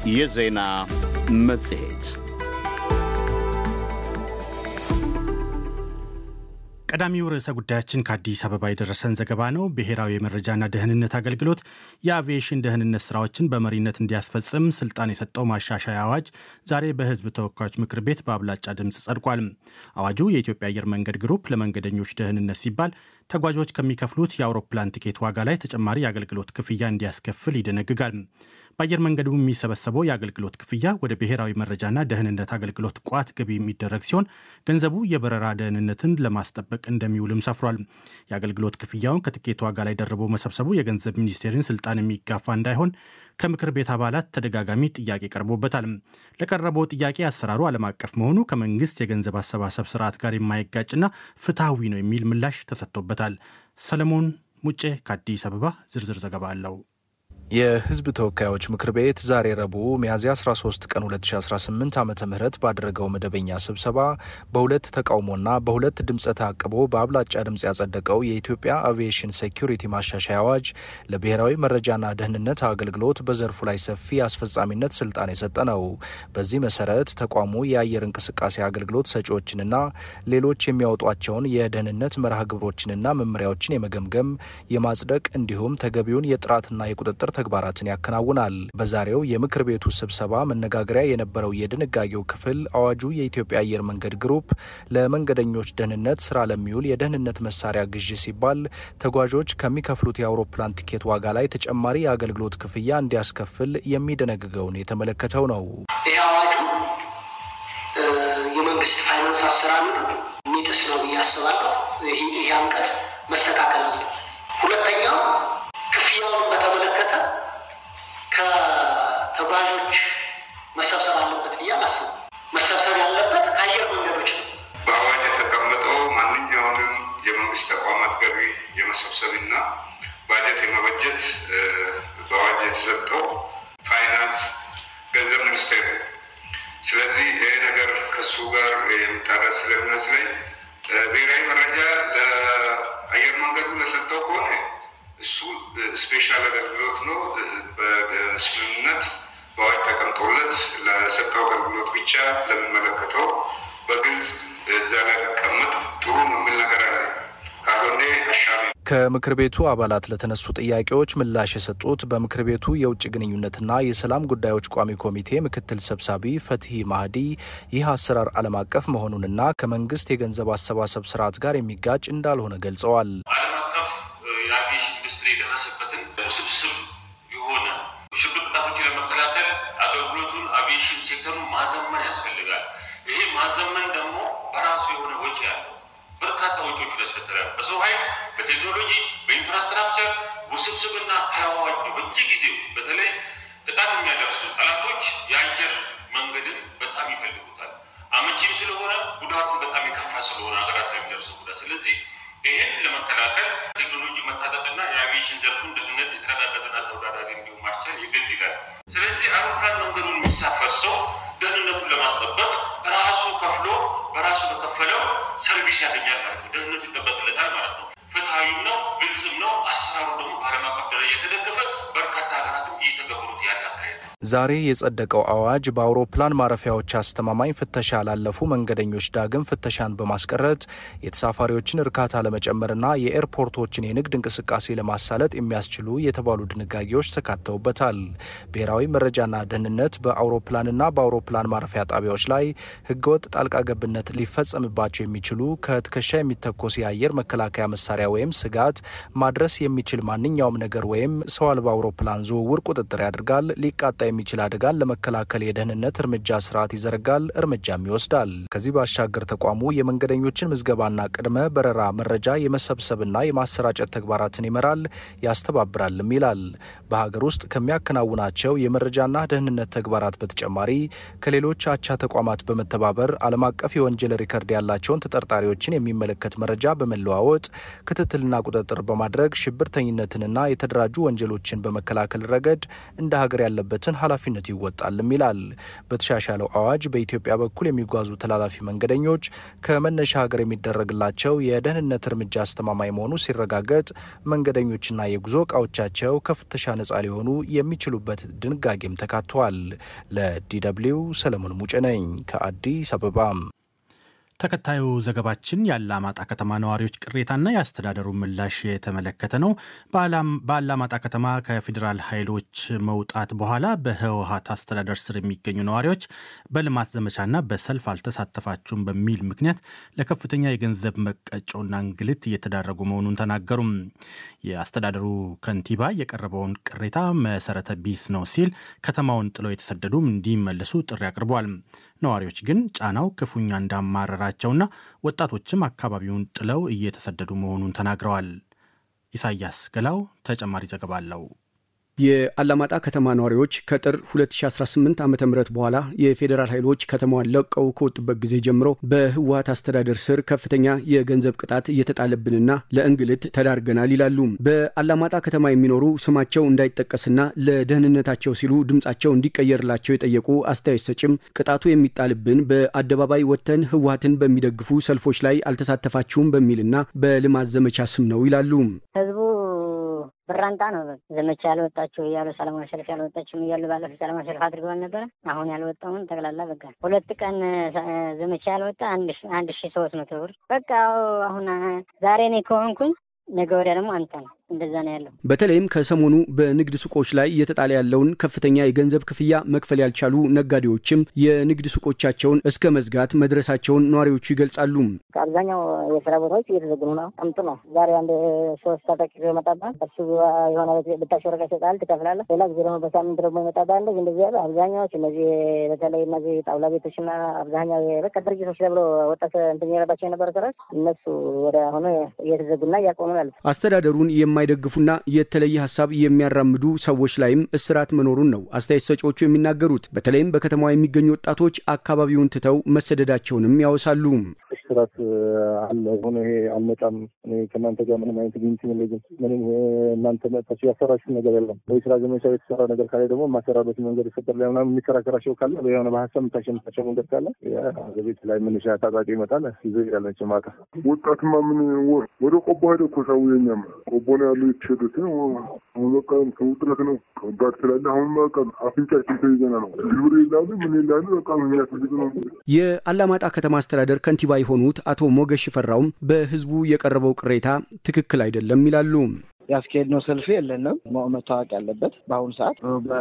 የዜና መጽሔት ቀዳሚው ርዕሰ ጉዳያችን ከአዲስ አበባ የደረሰን ዘገባ ነው። ብሔራዊ የመረጃና ደህንነት አገልግሎት የአቪዬሽን ደህንነት ስራዎችን በመሪነት እንዲያስፈጽም ስልጣን የሰጠው ማሻሻያ አዋጅ ዛሬ በሕዝብ ተወካዮች ምክር ቤት በአብላጫ ድምፅ ጸድቋል። አዋጁ የኢትዮጵያ አየር መንገድ ግሩፕ ለመንገደኞች ደህንነት ሲባል ተጓዦች ከሚከፍሉት የአውሮፕላን ቲኬት ዋጋ ላይ ተጨማሪ የአገልግሎት ክፍያ እንዲያስከፍል ይደነግጋል። በአየር መንገዱ የሚሰበሰበው የአገልግሎት ክፍያ ወደ ብሔራዊ መረጃና ደህንነት አገልግሎት ቋት ገቢ የሚደረግ ሲሆን ገንዘቡ የበረራ ደህንነትን ለማስጠበቅ እንደሚውልም ሰፍሯል። የአገልግሎት ክፍያውን ከትኬት ዋጋ ላይ ደርቦ መሰብሰቡ የገንዘብ ሚኒስቴርን ስልጣን የሚጋፋ እንዳይሆን ከምክር ቤት አባላት ተደጋጋሚ ጥያቄ ቀርቦበታል። ለቀረበው ጥያቄ አሰራሩ ዓለም አቀፍ መሆኑ ከመንግስት የገንዘብ አሰባሰብ ስርዓት ጋር የማይጋጭና ፍትሐዊ ነው የሚል ምላሽ ተሰጥቶበታል። ሰለሞን ሙጬ ከአዲስ አበባ ዝርዝር ዘገባ አለው። የሕዝብ ተወካዮች ምክር ቤት ዛሬ ረቡዕ ሚያዝያ 13 ቀን 2018 ዓ ም ባደረገው መደበኛ ስብሰባ በሁለት ተቃውሞና በሁለት ድምፀ ተአቅቦ በአብላጫ ድምፅ ያጸደቀው የኢትዮጵያ አቪዬሽን ሴኩሪቲ ማሻሻያ አዋጅ ለብሔራዊ መረጃና ደህንነት አገልግሎት በዘርፉ ላይ ሰፊ አስፈጻሚነት ስልጣን የሰጠ ነው። በዚህ መሰረት ተቋሙ የአየር እንቅስቃሴ አገልግሎት ሰጪዎችንና ሌሎች የሚያወጧቸውን የደህንነት መርሃ ግብሮችንና መመሪያዎችን የመገምገም የማጽደቅ እንዲሁም ተገቢውን የጥራትና የቁጥጥር ተግባራትን ያከናውናል። በዛሬው የምክር ቤቱ ስብሰባ መነጋገሪያ የነበረው የድንጋጌው ክፍል አዋጁ የኢትዮጵያ አየር መንገድ ግሩፕ ለመንገደኞች ደህንነት ስራ ለሚውል የደህንነት መሳሪያ ግዢ ሲባል ተጓዦች ከሚከፍሉት የአውሮፕላን ቲኬት ዋጋ ላይ ተጨማሪ የአገልግሎት ክፍያ እንዲያስከፍል የሚደነግገውን የተመለከተው ነው። ይህ አዋጁ የመንግስት ፋይናንስ አሰራር የሚጥስ ነው ብዬ አስባለሁ። ይህ አንቀጽ መስተካከል አለ። ሁለተኛው ክፍያውን በተመለከተ ከተጓዦች መሰብሰብ አለበት ብዬ አላስብም። መሰብሰብ ያለበት ከአየር መንገዶች ነው። በአዋጅ የተቀመጠው ማንኛውንም የመንግስት ተቋማት ገቢ የመሰብሰብና ባጀት የመበጀት በአዋጅ የተሰጠው ፋይናንስ ገንዘብ ሚኒስቴር ነው። ስለዚህ ይህ ነገር ከሱ ጋር የሚጣረስ ስለሚመስለኝ ብሔራዊ መረጃ ለአየር መንገዱ ለሰጠው ከሆነ እሱ ስፔሻል አገልግሎት ነው። በስምምነት በአዋጅ ተቀምጦለት ለሰጠው አገልግሎት ብቻ ለሚመለከተው በግልጽ እዛ ላይ ቢቀመጥ ጥሩ ነው የሚል ነገር አለ። ካልሆነ አሻሚ ከምክር ቤቱ አባላት ለተነሱ ጥያቄዎች ምላሽ የሰጡት በምክር ቤቱ የውጭ ግንኙነትና የሰላም ጉዳዮች ቋሚ ኮሚቴ ምክትል ሰብሳቢ ፈትሂ ማህዲ ይህ አሰራር ዓለም አቀፍ መሆኑንና ከመንግስት የገንዘብ አሰባሰብ ስርዓት ጋር የሚጋጭ እንዳልሆነ ገልጸዋል። ዓለም አቀፍ የአቪዬሽን ኢንዱስትሪ የደረሰበትን ውስብስብ የሆነ ሽብር ጥቃቶችን ለመከላከል አገልግሎቱን አቪዬሽን ሴክተሩን ማዘመን ያስፈልጋል። ይሄ ማዘመን ደግሞ በራሱ የሆነ ወጪ ያለው በርካታ ወጪዎችን ያስከትላል። በሰው ኃይል፣ በቴክኖሎጂ፣ በኢንፍራስትራክቸር ውስብስብና ተለዋዋጭ ነው። በየጊዜው በተለይ ጥቃት የሚያደርሱ ጠላቶች የአየር መንገድን በጣም ይፈልጉታል። አመቺም ስለሆነ ጉዳቱን በጣም የከፋ ስለሆነ ሀገራት ላይ የሚደርሰው ጉዳት ስለዚህ ይህን ለመከላከል ቴክኖሎጂ መታጠቅና የአቪዬሽን ዘርፉን ደህንነት የተረጋገጠና ተወዳዳሪ እንዲሁም ማስቻል የግድ ይላል። ስለዚህ አውሮፕላን መንገዱን የሚሳፈር ሰው ደህንነቱን ለማስጠበቅ ራሱ ከፍሎ በራሱ በከፈለው ሰርቪስ ያገኛል ማለት ነው። ደህንነቱ ይጠበቅለታል ማለት ነው። ፍትሐዊም ነው፣ ግልጽም ነው። አሰራሩ ደግሞ በዓለም አቀፍ ደረጃ የተደገፈ በርካታ ሀገራትም እየተገበሩት ያለ አካሄድ ነው። ዛሬ የጸደቀው አዋጅ በአውሮፕላን ማረፊያዎች አስተማማኝ ፍተሻ ላለፉ መንገደኞች ዳግም ፍተሻን በማስቀረት የተሳፋሪዎችን እርካታ ለመጨመርና የኤርፖርቶችን የንግድ እንቅስቃሴ ለማሳለጥ የሚያስችሉ የተባሉ ድንጋጌዎች ተካተውበታል። ብሔራዊ መረጃና ደህንነት በአውሮፕላንና በአውሮፕላን ማረፊያ ጣቢያዎች ላይ ህገወጥ ጣልቃ ገብነት ሊፈጸምባቸው የሚችሉ ከትከሻ የሚተኮስ የአየር መከላከያ መሳሪያ ወይም ስጋት ማድረስ የሚችል ማንኛውም ነገር ወይም ሰው አልባ አውሮፕላን ዝውውር ቁጥጥር ያደርጋል። ሊቃጣ የሚችል አደጋን ለመከላከል የደህንነት እርምጃ ስርዓት ይዘረጋል፣ እርምጃም ይወስዳል። ከዚህ ባሻገር ተቋሙ የመንገደኞችን ምዝገባና ቅድመ በረራ መረጃ የመሰብሰብና የማሰራጨት ተግባራትን ይመራል፣ ያስተባብራልም ይላል። በሀገር ውስጥ ከሚያከናውናቸው የመረጃና ደህንነት ተግባራት በተጨማሪ ከሌሎች አቻ ተቋማት በመተባበር ዓለም አቀፍ የወንጀል ሪከርድ ያላቸውን ተጠርጣሪዎችን የሚመለከት መረጃ በመለዋወጥ ክትትልና ቁጥጥር በማድረግ ሽብርተኝነትንና የተደራጁ ወንጀሎችን በመከላከል ረገድ እንደ ሀገር ያለበትን ኃላፊነት ይወጣልም ይላል። በተሻሻለው አዋጅ በኢትዮጵያ በኩል የሚጓዙ ተላላፊ መንገደኞች ከመነሻ ሀገር የሚደረግላቸው የደህንነት እርምጃ አስተማማኝ መሆኑ ሲረጋገጥ መንገደኞችና የጉዞ እቃዎቻቸው ከፍተሻ ነጻ ሊሆኑ የሚችሉበት ድንጋጌም ተካቷል። ለዲደብልዩ ሰለሞን ሙጭ ነኝ ከአዲስ አበባ። ተከታዩ ዘገባችን የአላማጣ ከተማ ነዋሪዎች ቅሬታና የአስተዳደሩ ምላሽ የተመለከተ ነው። በአላማጣ ከተማ ከፌዴራል ኃይሎች መውጣት በኋላ በህወሀት አስተዳደር ስር የሚገኙ ነዋሪዎች በልማት ዘመቻና በሰልፍ አልተሳተፋችሁም በሚል ምክንያት ለከፍተኛ የገንዘብ መቀጮና እንግልት እየተዳረጉ መሆኑን ተናገሩም። የአስተዳደሩ ከንቲባ የቀረበውን ቅሬታ መሰረተ ቢስ ነው ሲል ከተማውን ጥለው የተሰደዱም እንዲመለሱ ጥሪ አቅርበዋል። ነዋሪዎች ግን ጫናው ክፉኛ እንዳማረራቸውና ወጣቶችም አካባቢውን ጥለው እየተሰደዱ መሆኑን ተናግረዋል። ኢሳያስ ገላው ተጨማሪ ዘገባ አለው። የአላማጣ ከተማ ነዋሪዎች ከጥር 2018 ዓ ም በኋላ የፌዴራል ኃይሎች ከተማዋን ለቀው ከወጡበት ጊዜ ጀምሮ በህወሀት አስተዳደር ስር ከፍተኛ የገንዘብ ቅጣት እየተጣለብንና ለእንግልት ተዳርገናል ይላሉ። በአላማጣ ከተማ የሚኖሩ ስማቸው እንዳይጠቀስና ለደህንነታቸው ሲሉ ድምፃቸው እንዲቀየርላቸው የጠየቁ አስተያየት ሰጭም ቅጣቱ የሚጣልብን በአደባባይ ወጥተን ህወሀትን በሚደግፉ ሰልፎች ላይ አልተሳተፋችሁም በሚልና በልማት ዘመቻ ስም ነው ይላሉ። ህዝቡ ብራንጣ ነው ዘመቻ ያልወጣችሁ እያሉ ሰላማዊ ሰልፍ ያልወጣችሁም እያሉ ባለፈው ሰላማዊ ሰልፍ አድርገዋል ነበረ። አሁን ያልወጣውን ጠቅላላ በቃ ሁለት ቀን ዘመቻ ያልወጣ አንድ ሺ ሶስት መቶ ብር በቃ አሁን ዛሬ እኔ ከሆንኩኝ ነገ ወዲያ ደግሞ አንተ ነው። እንደዛ ነው ያለው። በተለይም ከሰሞኑ በንግድ ሱቆች ላይ እየተጣለ ያለውን ከፍተኛ የገንዘብ ክፍያ መክፈል ያልቻሉ ነጋዴዎችም የንግድ ሱቆቻቸውን እስከ መዝጋት መድረሳቸውን ነዋሪዎቹ ይገልጻሉ። አብዛኛው የስራ ቦታዎች እየተዘግኑ ነው። ጠምጡ ነው። ዛሬ አንድ ሶስት ታጣቂ ይመጣባል። እሱ የሆነ ብታሽ ወረቀት ይሰጣል፣ ትከፍላለህ። ሌላ ጊዜ ደግሞ በሳምንት ደግሞ ይመጣባል። እንደዚህ እንደዚህ ያለ አብዛኛዎች እነዚህ በተለይ እነዚህ ጣውላ ቤቶችና አብዛኛው በቃ ድርጅቶች ተብሎ ወጣት እንትን የረባቸው የነበረ ስራዎች እነሱ ወደ አሁኑ እየተዘጉና እያቆሙ ያሉት አስተዳደሩን የማይደግፉና የተለየ ሀሳብ የሚያራምዱ ሰዎች ላይም እስራት መኖሩን ነው አስተያየት ሰጪዎቹ የሚናገሩት። በተለይም በከተማዋ የሚገኙ ወጣቶች አካባቢውን ትተው መሰደዳቸውንም ያወሳሉ። እስራት አለ ሆነ ይሄ አልመጣም፣ እኔ ከእናንተ ጋር ምንም አይነት ግንኙነት የለኝም፣ ምንም እናንተ መጣችሁ ያሰራችሁ ነገር የለም ወይ ስራ ዘመቻ የተሰራ ነገር ካለ ደግሞ የማሰራበት መንገድ ይፈጠር ላይ ምናምን የሚከራከራቸው ካለ የሆነ በሀሳብ የምታሸምታቸው መንገድ ካለ ቤት ላይ ምንሻ ታጣቂ ይመጣል ይዞ ይሄዳለች ማታ ወጣትማ ምን ወደ ቆቦ ሄደ እኮ ሰው የኛም ቆቦ ነው ያለው የተሸደት ነው። አሁን በቃ ውጥረት ነው ከባድ ስላለ አሁን በቃ አፍንጫችን ተይዘና ነው ግብር ይላሉ ምን ይላሉ በቃ የሚያስፈልግ ነው። የአላማጣ ከተማ አስተዳደር ከንቲባ የሆኑት አቶ ሞገስ ሽፈራውም በህዝቡ የቀረበው ቅሬታ ትክክል አይደለም ይላሉ። ያስኬድነው ሰልፍ የለንም። መታወቅ ያለበት በአሁኑ ሰዓት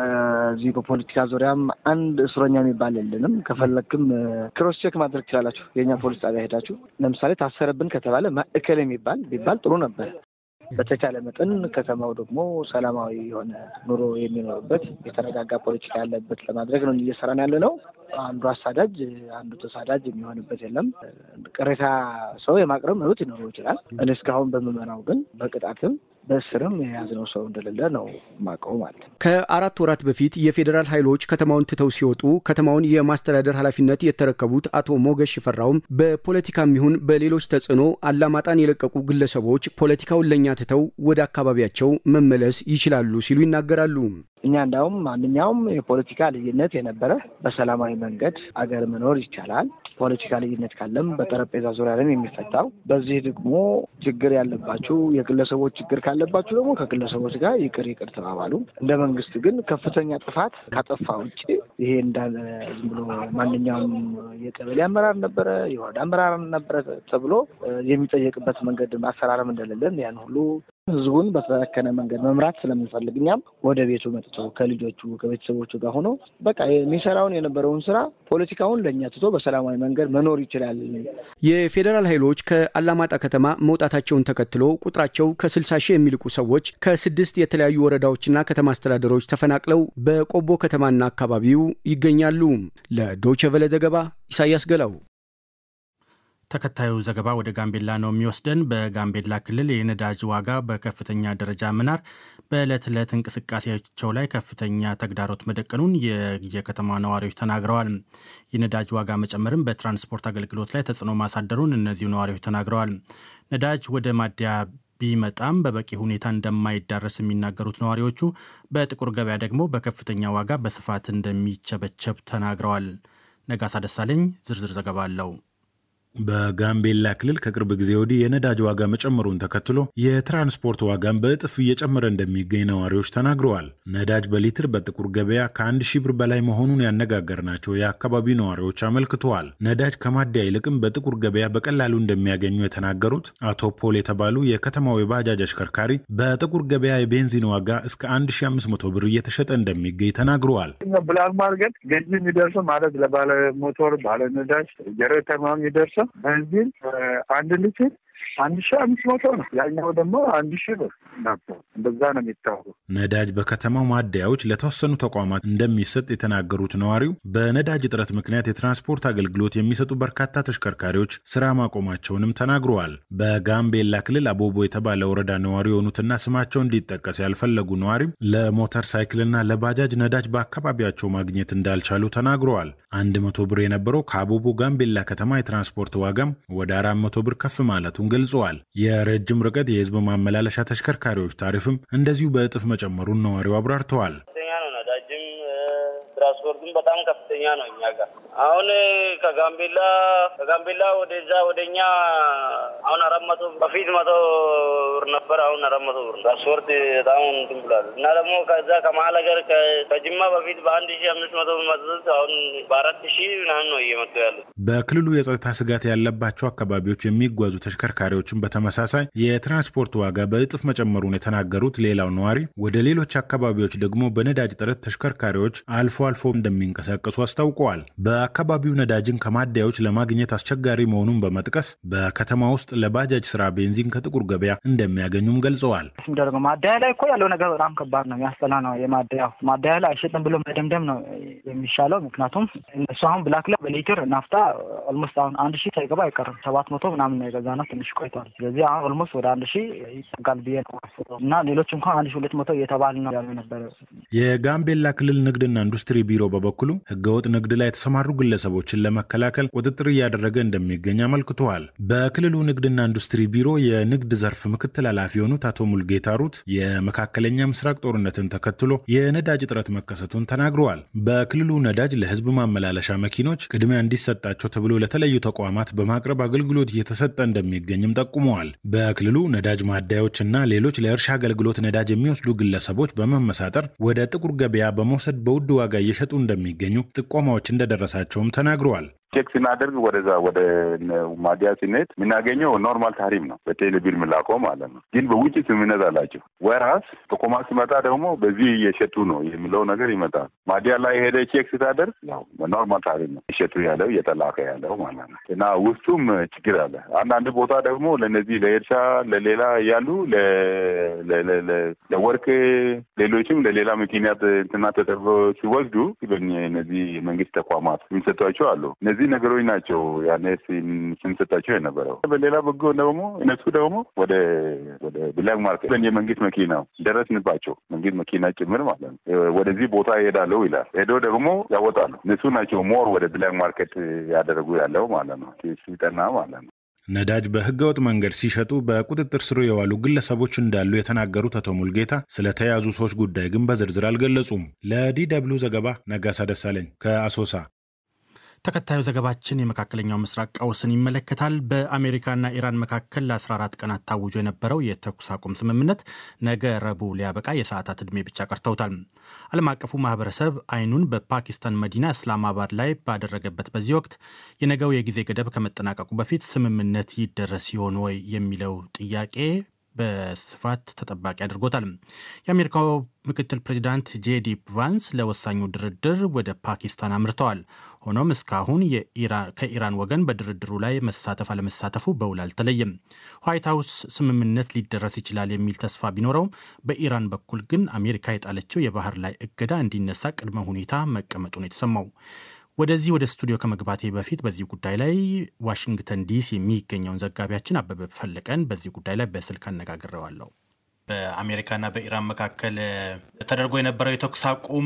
በዚህ በፖለቲካ ዙሪያም አንድ እስረኛ የሚባል የለንም። ከፈለግክም ክሮስ ቼክ ማድረግ ትችላላችሁ። የእኛ ፖሊስ ጣቢያ ሄዳችሁ ለምሳሌ ታሰረብን ከተባለ ማዕከል የሚባል ቢባል ጥሩ ነበር። በተቻለ መጠን ከተማው ደግሞ ሰላማዊ የሆነ ኑሮ የሚኖርበት የተረጋጋ ፖለቲካ ያለበት ለማድረግ ነው እየሰራን ያለ ነው። አንዱ አሳዳጅ አንዱ ተሳዳጅ የሚሆንበት የለም። ቅሬታ ሰው የማቅረብ መብት ሊኖረው ይችላል። እኔ እስካሁን በምመራው ግን በቅጣትም በእስርም የያዝነው ሰው እንደሌለ ነው ማቀው ማለት ነው። ከአራት ወራት በፊት የፌዴራል ኃይሎች ከተማውን ትተው ሲወጡ ከተማውን የማስተዳደር ኃላፊነት የተረከቡት አቶ ሞገስ ሽፈራውም በፖለቲካም ይሁን በሌሎች ተጽዕኖ አላማጣን የለቀቁ ግለሰቦች ፖለቲካውን ለእኛ ትተው ወደ አካባቢያቸው መመለስ ይችላሉ ሲሉ ይናገራሉ። እኛ እንዳውም ማንኛውም የፖለቲካ ልዩነት የነበረ በሰላማዊ መንገድ አገር መኖር ይቻላል። ፖለቲካ ልዩነት ካለም በጠረጴዛ ዙሪያ ለም የሚፈታው። በዚህ ደግሞ ችግር ያለባችሁ የግለሰቦች ችግር ካለባችሁ ደግሞ ከግለሰቦች ጋር ይቅር ይቅር ተባባሉ። እንደ መንግስት ግን ከፍተኛ ጥፋት ካጠፋ ውጭ ይሄ እንዳለ ዝም ብሎ ማንኛውም የቀበሌ አመራር ነበረ፣ የወረዳ አመራር ነበረ ተብሎ የሚጠየቅበት መንገድ አሰራርም እንደሌለን ያን ሁሉ ህዝቡን በተከነ መንገድ መምራት ስለምንፈልግ እኛም ወደ ቤቱ መጥቶ ከልጆቹ ከቤተሰቦቹ ጋር ሆኖ በቃ የሚሰራውን የነበረውን ስራ ፖለቲካውን ለእኛ ትቶ በሰላማዊ መንገድ መኖር ይችላል። የፌዴራል ኃይሎች ከአላማጣ ከተማ መውጣታቸውን ተከትሎ ቁጥራቸው ከስልሳ ሺህ የሚልቁ ሰዎች ከስድስት የተለያዩ ወረዳዎችና ከተማ አስተዳደሮች ተፈናቅለው በቆቦ ከተማና አካባቢው ይገኛሉ። ለዶይቼ ቬለ ዘገባ ኢሳያስ ገላው። ተከታዩ ዘገባ ወደ ጋምቤላ ነው የሚወስደን። በጋምቤላ ክልል የነዳጅ ዋጋ በከፍተኛ ደረጃ መናር በዕለት ዕለት እንቅስቃሴያቸው ላይ ከፍተኛ ተግዳሮት መደቀኑን የከተማ ነዋሪዎች ተናግረዋል። የነዳጅ ዋጋ መጨመርም በትራንስፖርት አገልግሎት ላይ ተጽዕኖ ማሳደሩን እነዚሁ ነዋሪዎች ተናግረዋል። ነዳጅ ወደ ማደያ ቢመጣም በበቂ ሁኔታ እንደማይዳረስ የሚናገሩት ነዋሪዎቹ በጥቁር ገበያ ደግሞ በከፍተኛ ዋጋ በስፋት እንደሚቸበቸብ ተናግረዋል። ነጋሳ ደሳለኝ ዝርዝር ዘገባ አለው። በጋምቤላ ክልል ከቅርብ ጊዜ ወዲህ የነዳጅ ዋጋ መጨመሩን ተከትሎ የትራንስፖርት ዋጋን በእጥፍ እየጨመረ እንደሚገኝ ነዋሪዎች ተናግረዋል። ነዳጅ በሊትር በጥቁር ገበያ ከአንድ ሺህ ብር በላይ መሆኑን ያነጋገርናቸው የአካባቢው ነዋሪዎች አመልክተዋል። ነዳጅ ከማደያ ይልቅም በጥቁር ገበያ በቀላሉ እንደሚያገኙ የተናገሩት አቶ ፖል የተባሉ የከተማው የባጃጅ አሽከርካሪ በጥቁር ገበያ የቤንዚን ዋጋ እስከ 1500 ብር እየተሸጠ እንደሚገኝ ተናግረዋል። ብላክ ማርኬት ገንዘብ የሚደርሰው ማለት ለባለ ሞቶር ባለ ነዳጅ ጀሬተር ነው የሚደርሰው ቤንዚን አንድ ሊትር አንድ ሺህ አምስት መቶ ነው። ያኛው ደግሞ አንድ ሺህ ብር ነበር። እንደዛ ነው የሚታወቁ። ነዳጅ በከተማው ማደያዎች ለተወሰኑ ተቋማት እንደሚሰጥ የተናገሩት ነዋሪው በነዳጅ እጥረት ምክንያት የትራንስፖርት አገልግሎት የሚሰጡ በርካታ ተሽከርካሪዎች ስራ ማቆማቸውንም ተናግረዋል። በጋምቤላ ክልል አቦቦ የተባለ ወረዳ ነዋሪ የሆኑትና ስማቸው እንዲጠቀስ ያልፈለጉ ነዋሪም ለሞተር ሳይክልና ለባጃጅ ነዳጅ በአካባቢያቸው ማግኘት እንዳልቻሉ ተናግረዋል። አንድ መቶ ብር የነበረው ከአቦቦ ጋምቤላ ከተማ የትራንስፖርት ዋጋም ወደ አራት መቶ ብር ከፍ ማለቱን ገልጸዋል። የረጅም ርቀት የህዝብ ማመላለሻ ተሽከርካሪዎች ታሪፍም እንደዚሁ በእጥፍ መጨመሩን ነዋሪው አብራርተዋል። ከፍተኛ ነው። ነዳጅም ትራንስፖርቱም በጣም ከፍተኛ ነው። እኛ ጋር አሁን ከጋምቤላ ከጋምቤላ ወደዛ ወደኛ አሁን አራት መቶ በፊት መቶ ብር ነበር። አሁን አራት መቶ ብር ትራንስፖርት በጣም እንትን ብሏል እና ደግሞ ከዛ ከመሀል ሀገር ከጅማ በፊት በአንድ ሺ አምስት መቶ ብር መጡት አሁን በአራት ሺ ምናምን ነው እየመጡ ያሉት። በክልሉ የጸጥታ ስጋት ያለባቸው አካባቢዎች የሚጓዙ ተሽከርካሪዎችን በተመሳሳይ የትራንስፖርት ዋጋ በእጥፍ መጨመሩን የተናገሩት ሌላው ነዋሪ ወደ ሌሎች አካባቢዎች ደግሞ በነዳጅ እጥረት ተሽከርካሪዎች አልፎ አልፎ እንደሚንቀሳቀሱ አስታውቀዋል። በአካባቢው ነዳጅን ከማደያዎች ለማግኘት አስቸጋሪ መሆኑን በመጥቀስ በከተማ ውስጥ ለባጃጅ ስራ ቤንዚን ከጥቁር ገበያ እንደሚያገኙም ገልጸዋል። የሚደረገው ማደያ ላይ እኮ ያለው ነገር በጣም ከባድ ነው፣ የሚያስጠላ ነው። የማደያው ማደያ ላይ አይሸጥም ብሎ መደምደም ነው የሚሻለው። ምክንያቱም እነሱ አሁን ብላክ ላይ በሊትር ናፍታ ኦልሞስት አሁን አንድ ሺህ ሳይገባ አይቀርም። ሰባት መቶ ምናምን ነው የገዛ ነው፣ ትንሽ ቆይቷል። ስለዚህ አሁን ኦልሞስት ወደ አንድ ሺህ ይጠጋል ብዬ ነው እና ሌሎች እንኳን አንድ ሺህ ሁለት መቶ እየተባል ነው ያሉ ነበረ። የጋምቤላ ክልል ንግድና ኢንዱስትሪ ቢሮ በበኩሉ ህገወጥ ንግድ ላይ የተሰማሩ ግለሰቦችን ለመከላከል ቁጥጥር እያደረገ እንደሚገኝ አመልክተዋል። በክልሉ ንግድና ኢንዱስትሪ ቢሮ የንግድ ዘርፍ ምክትል ኃላፊ የሆኑት አቶ ሙልጌታ ሩት የመካከለኛ ምስራቅ ጦርነትን ተከትሎ የነዳጅ እጥረት መከሰቱን ተናግረዋል። በክልሉ ነዳጅ ለህዝብ ማመላለሻ መኪኖች ቅድሚያ እንዲሰጣቸው ተብሎ ለተለያዩ ተቋማት በማቅረብ አገልግሎት እየተሰጠ እንደሚገኝም ጠቁመዋል። በክልሉ ነዳጅ ማደያዎችና ሌሎች ለእርሻ አገልግሎት ነዳጅ የሚወስዱ ግለሰቦች በመመሳጠር ወደ ጥቁር ገበያ በመውሰድ በውድ ዋጋ እየሸጡ እንደሚገኙ ጥቆማዎች እንደደረሳቸውም ተናግረዋል። ቼክ ስናደርግ ወደዛ ወደ ማዲያ ሲኔት የምናገኘው ኖርማል ታሪፍ ነው፣ በቴሌቢል ምላቀው ማለት ነው። ግን በውጭ ስምምነት አላቸው። ወራስ ጥቆማ ሲመጣ ደግሞ በዚህ እየሸጡ ነው የሚለው ነገር ይመጣል። ማዲያ ላይ ሄደ ቼክ ስታደርግ ያው ኖርማል ታሪፍ ነው እየሸጡ ያለው እየተላከ ያለው ማለት ነው። እና ውስጡም ችግር አለ። አንዳንድ ቦታ ደግሞ ለነዚህ ለእርሻ ለሌላ ያሉ ለወርቅ ሌሎችም ለሌላ ምክንያት እንትና ተደርጎ ሲወስዱ እነዚህ የመንግስት ተቋማት የሚሰጧቸው አሉ። እነዚህ ነገሮች ናቸው ያኔ ስንሰጣቸው የነበረው። በሌላ በጎ ደግሞ እነሱ ደግሞ ወደ ወደ ብላክ ማርኬት የመንግስት መኪና ደረስንባቸው መንግስት መኪና ጭምር ማለት ነው። ወደዚህ ቦታ ይሄዳለው ይላል። ሄዶ ደግሞ ያወጣሉ። እነሱ ናቸው ሞር ወደ ብላክ ማርኬት ያደረጉ ያለው ማለት ነው። ሲጠና ማለት ነው። ነዳጅ በህገወጥ መንገድ ሲሸጡ በቁጥጥር ስር የዋሉ ግለሰቦች እንዳሉ የተናገሩት አቶ ሙልጌታ ስለተያዙ ሰዎች ጉዳይ ግን በዝርዝር አልገለጹም። ለዲ ደብልዩ ዘገባ ነጋሳ ደሳለኝ ከአሶሳ። ተከታዩ ዘገባችን የመካከለኛው ምስራቅ ቀውስን ይመለከታል። በአሜሪካና ኢራን መካከል ለ14 ቀናት ታውጆ የነበረው የተኩስ አቁም ስምምነት ነገ ረቡዕ ሊያበቃ የሰዓታት ዕድሜ ብቻ ቀርተውታል። ዓለም አቀፉ ማህበረሰብ አይኑን በፓኪስታን መዲና እስላማባድ ላይ ባደረገበት በዚህ ወቅት የነገው የጊዜ ገደብ ከመጠናቀቁ በፊት ስምምነት ይደረስ ይሆን ወይ የሚለው ጥያቄ በስፋት ተጠባቂ አድርጎታል። የአሜሪካው ምክትል ፕሬዚዳንት ጄዲ ቫንስ ለወሳኙ ድርድር ወደ ፓኪስታን አምርተዋል። ሆኖም እስካሁን ከኢራን ወገን በድርድሩ ላይ መሳተፍ አለመሳተፉ በውል አልተለየም። ዋይት ሀውስ ስምምነት ሊደረስ ይችላል የሚል ተስፋ ቢኖረውም በኢራን በኩል ግን አሜሪካ የጣለችው የባህር ላይ እገዳ እንዲነሳ ቅድመ ሁኔታ መቀመጡ ነው የተሰማው። ወደዚህ ወደ ስቱዲዮ ከመግባቴ በፊት በዚህ ጉዳይ ላይ ዋሽንግተን ዲሲ የሚገኘውን ዘጋቢያችን አበበ ፈለቀን በዚህ ጉዳይ ላይ በስልክ አነጋግሬዋለሁ። በአሜሪካና በኢራን መካከል ተደርጎ የነበረው የተኩስ አቁም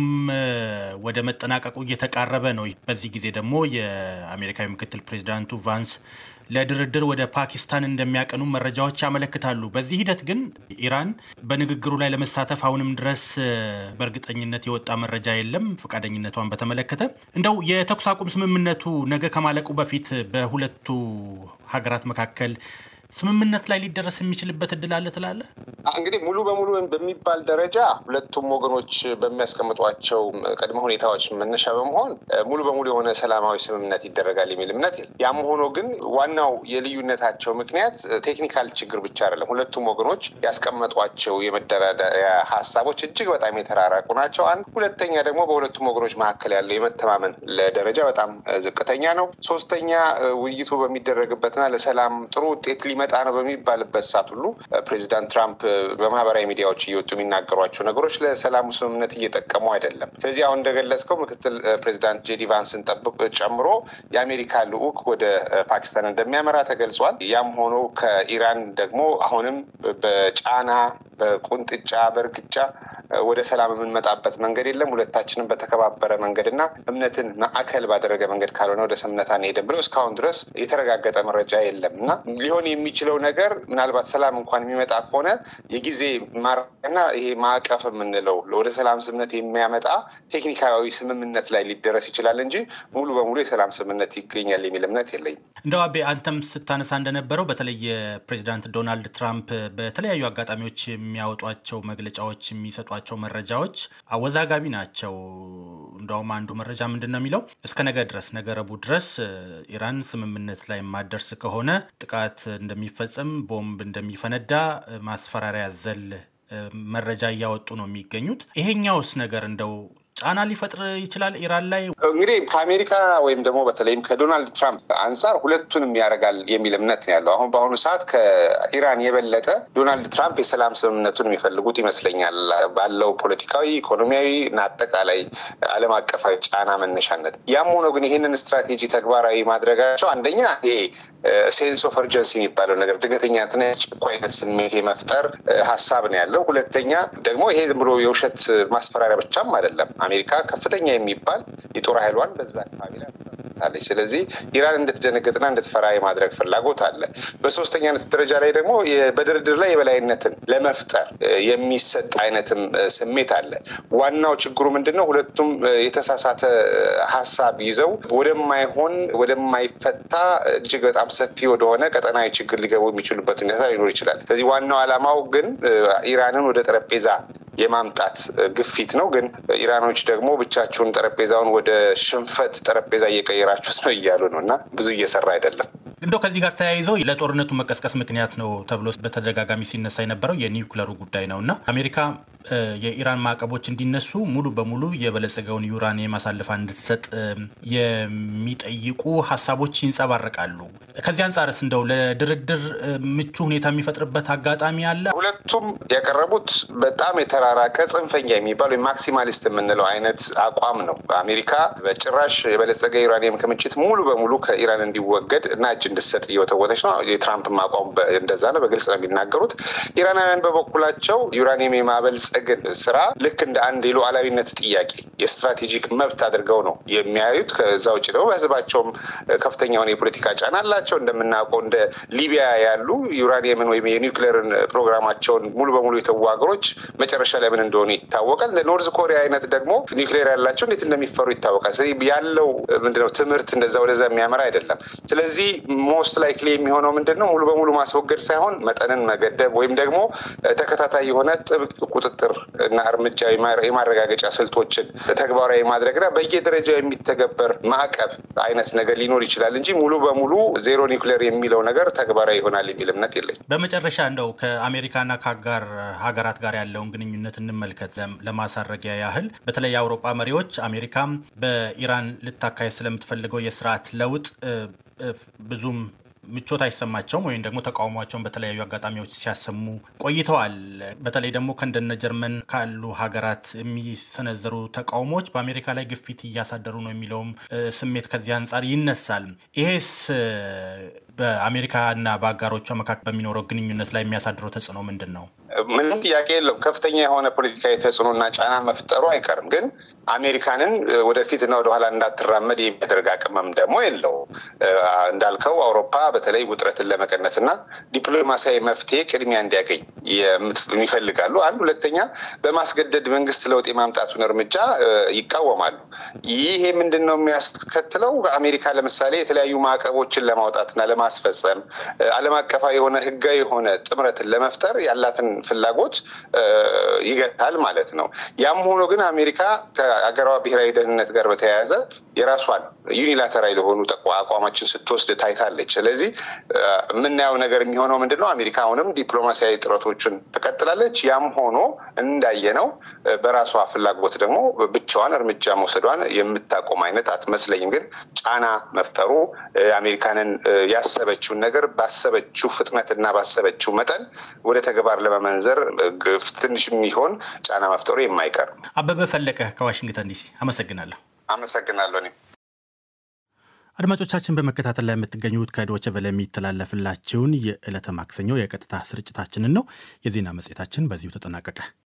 ወደ መጠናቀቁ እየተቃረበ ነው። በዚህ ጊዜ ደግሞ የአሜሪካዊ ምክትል ፕሬዚዳንቱ ቫንስ ለድርድር ወደ ፓኪስታን እንደሚያቀኑ መረጃዎች ያመለክታሉ። በዚህ ሂደት ግን ኢራን በንግግሩ ላይ ለመሳተፍ አሁንም ድረስ በእርግጠኝነት የወጣ መረጃ የለም። ፈቃደኝነቷን በተመለከተ እንደው የተኩስ አቁም ስምምነቱ ነገ ከማለቁ በፊት በሁለቱ ሀገራት መካከል ስምምነት ላይ ሊደረስ የሚችልበት እድል አለ ትላለህ? እንግዲህ ሙሉ በሙሉ በሚባል ደረጃ ሁለቱም ወገኖች በሚያስቀምጧቸው ቅድመ ሁኔታዎች መነሻ በመሆን ሙሉ በሙሉ የሆነ ሰላማዊ ስምምነት ይደረጋል የሚል እምነት የለም። ያም ሆኖ ግን ዋናው የልዩነታቸው ምክንያት ቴክኒካል ችግር ብቻ አይደለም። ሁለቱም ወገኖች ያስቀመጧቸው የመደራደሪያ ሀሳቦች እጅግ በጣም የተራራቁ ናቸው። አንድ ሁለተኛ ደግሞ በሁለቱም ወገኖች መካከል ያለው የመተማመን ደረጃ በጣም ዝቅተኛ ነው። ሶስተኛ ውይይቱ በሚደረግበትና ለሰላም ጥሩ ውጤት ሊመጣ ነው በሚባልበት ሰዓት ሁሉ ፕሬዚዳንት ትራምፕ በማህበራዊ ሚዲያዎች እየወጡ የሚናገሯቸው ነገሮች ለሰላሙ ስምምነት እየጠቀሙ አይደለም። ስለዚህ አሁን እንደገለጽከው ምክትል ፕሬዚዳንት ጄዲ ቫንስን ጠብቅ ጨምሮ የአሜሪካ ልዑክ ወደ ፓኪስታን እንደሚያመራ ተገልጿል። ያም ሆኖ ከኢራን ደግሞ አሁንም በጫና በቁንጥጫ በእርግጫ ወደ ሰላም የምንመጣበት መንገድ የለም። ሁለታችንም በተከባበረ መንገድና እምነትን ማዕከል ባደረገ መንገድ ካልሆነ ወደ ስምምነት አንሄድም ብለው እስካሁን ድረስ የተረጋገጠ መረጃ የለም እና ሊሆን የሚችለው ነገር ምናልባት ሰላም እንኳን የሚመጣ ከሆነ የጊዜ ማራና ይሄ ማዕቀፍ የምንለው ወደ ሰላም ስምምነት የሚያመጣ ቴክኒካዊ ስምምነት ላይ ሊደረስ ይችላል እንጂ ሙሉ በሙሉ የሰላም ስምምነት ይገኛል የሚል እምነት የለኝም። እንደው አቤ አንተም ስታነሳ እንደነበረው በተለይ የፕሬዚዳንት ዶናልድ ትራምፕ በተለያዩ አጋጣሚዎች የሚያወጧቸው መግለጫዎች የሚሰጧቸው መረጃዎች አወዛጋቢ ናቸው። እንደውም አንዱ መረጃ ምንድን ነው የሚለው እስከ ነገ ድረስ ነገ ረቡዕ ድረስ ኢራን ስምምነት ላይ የማደርስ ከሆነ ጥቃት እንደሚፈጸም፣ ቦምብ እንደሚፈነዳ ማስፈራሪያ ዘል መረጃ እያወጡ ነው የሚገኙት። ይሄኛውስ ነገር እንደው ጫና ሊፈጥር ይችላል ኢራን ላይ። እንግዲህ ከአሜሪካ ወይም ደግሞ በተለይም ከዶናልድ ትራምፕ አንጻር ሁለቱንም ያደርጋል የሚል እምነት ነው ያለው። አሁን በአሁኑ ሰዓት ከኢራን የበለጠ ዶናልድ ትራምፕ የሰላም ስምምነቱን የሚፈልጉት ይመስለኛል ባለው ፖለቲካዊ፣ ኢኮኖሚያዊ እና አጠቃላይ ዓለም አቀፋዊ ጫና መነሻነት። ያም ሆኖ ግን ይህንን ስትራቴጂ ተግባራዊ ማድረጋቸው አንደኛ ይሄ ሴንስ ኦፍ እርጀንሲ የሚባለው ነገር ድንገተኛነትና ጭቋይነት ስሜት የመፍጠር ሀሳብ ነው ያለው። ሁለተኛ ደግሞ ይሄ ዝም ብሎ የውሸት ማስፈራሪያ ብቻም አይደለም። አሜሪካ ከፍተኛ የሚባል የጦር ኃይሏን በዛ አካባቢ ላይ አለች። ስለዚህ ኢራን እንድትደነግጥና እንድትፈራ የማድረግ ፍላጎት አለ። በሶስተኛነት ደረጃ ላይ ደግሞ በድርድር ላይ የበላይነትን ለመፍጠር የሚሰጥ አይነትም ስሜት አለ። ዋናው ችግሩ ምንድን ነው? ሁለቱም የተሳሳተ ሀሳብ ይዘው ወደማይሆን ወደማይፈታ እጅግ በጣም ሰፊ ወደሆነ ቀጠናዊ ችግር ሊገቡ የሚችሉበት ሁኔታ ሊኖር ይችላል። ስለዚህ ዋናው ዓላማው ግን ኢራንን ወደ ጠረጴዛ የማምጣት ግፊት ነው። ግን ኢራኖች ደግሞ ብቻችሁን ጠረጴዛውን ወደ ሽንፈት ጠረጴዛ እየቀየራችሁት ነው እያሉ ነው እና ብዙ እየሰራ አይደለም። እንደው ከዚህ ጋር ተያይዞ ለጦርነቱ መቀስቀስ ምክንያት ነው ተብሎ በተደጋጋሚ ሲነሳ የነበረው የኒውክለሩ ጉዳይ ነው እና አሜሪካ የኢራን ማዕቀቦች እንዲነሱ ሙሉ በሙሉ የበለጸገውን ዩራኒየም አሳልፋ እንድትሰጥ የሚጠይቁ ሀሳቦች ይንጸባረቃሉ። ከዚህ አንጻርስ እንደው ለድርድር ምቹ ሁኔታ የሚፈጥርበት አጋጣሚ አለ? ሁለቱም ያቀረቡት በጣም የተራራቀ ጽንፈኛ የሚባለው ማክሲማሊስት የምንለው አይነት አቋም ነው። አሜሪካ በጭራሽ የበለጸገ ዩራኒየም ክምችት ሙሉ በሙሉ ከኢራን እንዲወገድ እና እጅ እንድትሰጥ እየወተወተች ነው። የትራምፕም አቋም እንደዛ ነው፣ በግልጽ ነው የሚናገሩት። ኢራናውያን በበኩላቸው ዩራኒየም የማበልጸግን ስራ ልክ እንደ አንድ የሉዓላዊነት ጥያቄ የስትራቴጂክ መብት አድርገው ነው የሚያዩት። ከዛ ውጭ ደግሞ በህዝባቸውም ከፍተኛ የሆነ የፖለቲካ ጫና አላቸው። እንደምናውቀው እንደ ሊቢያ ያሉ ዩራኒየምን ወይም የኒውክሌርን ፕሮግራማቸውን ሙሉ በሙሉ የተዉ ሀገሮች መጨረሻ ላይ ምን እንደሆኑ ይታወቃል። ኖርዝ ኮሪያ አይነት ደግሞ ኒውክሌር ያላቸው እንዴት እንደሚፈሩ ይታወቃል። ስለዚህ ያለው ምንድነው ትምህርት እንደዛ ወደዛ የሚያመራ አይደለም። ስለዚህ ሞስት ላይክሊ የሚሆነው ምንድን ነው ሙሉ በሙሉ ማስወገድ ሳይሆን መጠንን መገደብ ወይም ደግሞ ተከታታይ የሆነ ጥብቅ ቁጥጥር እና እርምጃ የማረጋገጫ ስልቶችን ተግባራዊ ማድረግና በየደረጃው የሚተገበር ማዕቀብ አይነት ነገር ሊኖር ይችላል እንጂ ሙሉ በሙሉ ዜሮ ኒውክሌር የሚለው ነገር ተግባራዊ ይሆናል የሚል እምነት የለኝ። በመጨረሻ እንደው ከአሜሪካና ከአጋር ሀገራት ጋር ያለውን ግንኙነት እንመልከት። ለማሳረጊያ ያህል በተለይ የአውሮፓ መሪዎች አሜሪካ በኢራን ልታካሄድ ስለምትፈልገው የስርዓት ለውጥ ብዙም ምቾት አይሰማቸውም ወይም ደግሞ ተቃውሟቸውን በተለያዩ አጋጣሚዎች ሲያሰሙ ቆይተዋል። በተለይ ደግሞ ከእንደነ ጀርመን ካሉ ሀገራት የሚሰነዘሩ ተቃውሞዎች በአሜሪካ ላይ ግፊት እያሳደሩ ነው የሚለውም ስሜት ከዚህ አንጻር ይነሳል። ይሄስ በአሜሪካና በአጋሮቿ መካከል በሚኖረው ግንኙነት ላይ የሚያሳድረው ተጽዕኖ ምንድን ነው? ምንም ጥያቄ የለውም። ከፍተኛ የሆነ ፖለቲካዊ ተጽዕኖና ጫና መፍጠሩ አይቀርም። ግን አሜሪካንን ወደፊትና ወደኋላ እንዳትራመድ የሚያደርግ አቅምም ደግሞ የለው። እንዳልከው አውሮፓ በተለይ ውጥረትን ለመቀነስና ዲፕሎማሲያዊ መፍትሄ ቅድሚያ እንዲያገኝ ይፈልጋሉ። አንድ ሁለተኛ፣ በማስገደድ መንግስት ለውጥ የማምጣቱን እርምጃ ይቃወማሉ። ይሄ ምንድን ነው የሚያስከትለው? አሜሪካ ለምሳሌ የተለያዩ ማዕቀቦችን ለማውጣትና ለማስፈጸም ዓለም አቀፋዊ የሆነ ህጋዊ የሆነ ጥምረትን ለመፍጠር ያላትን ፍላጎት ይገታል ማለት ነው። ያም ሆኖ ግን አሜሪካ ከሀገሯ ብሔራዊ ደህንነት ጋር በተያያዘ የራሷን ዩኒላተራል የሆኑ አቋሞችን ስትወስድ ታይታለች። ስለዚህ የምናየው ነገር የሚሆነው ምንድን ነው? አሜሪካ አሁንም ዲፕሎማሲያዊ ጥረቶችን ትቀጥላለች። ያም ሆኖ እንዳየነው በራሷ ፍላጎት ደግሞ ብቻዋን እርምጃ መውሰዷን የምታቆም አይነት አትመስለኝም። ግን ጫና መፍጠሩ አሜሪካንን ያሰበችውን ነገር ባሰበችው ፍጥነትና ባሰበችው መጠን ወደ ተግባር ለመመንዘር ትንሽ የሚሆን ጫና መፍጠሩ የማይቀር አበበ ፈለቀ ከዋሽንግተን ዲሲ አመሰግናለሁ። አመሰግናለሁ። እኔም አድማጮቻችን በመከታተል ላይ የምትገኙት ከዶቸ ቨለ የሚተላለፍላችሁን የዕለተ ማክሰኞ የቀጥታ ስርጭታችንን ነው። የዜና መጽሔታችን በዚሁ ተጠናቀቀ።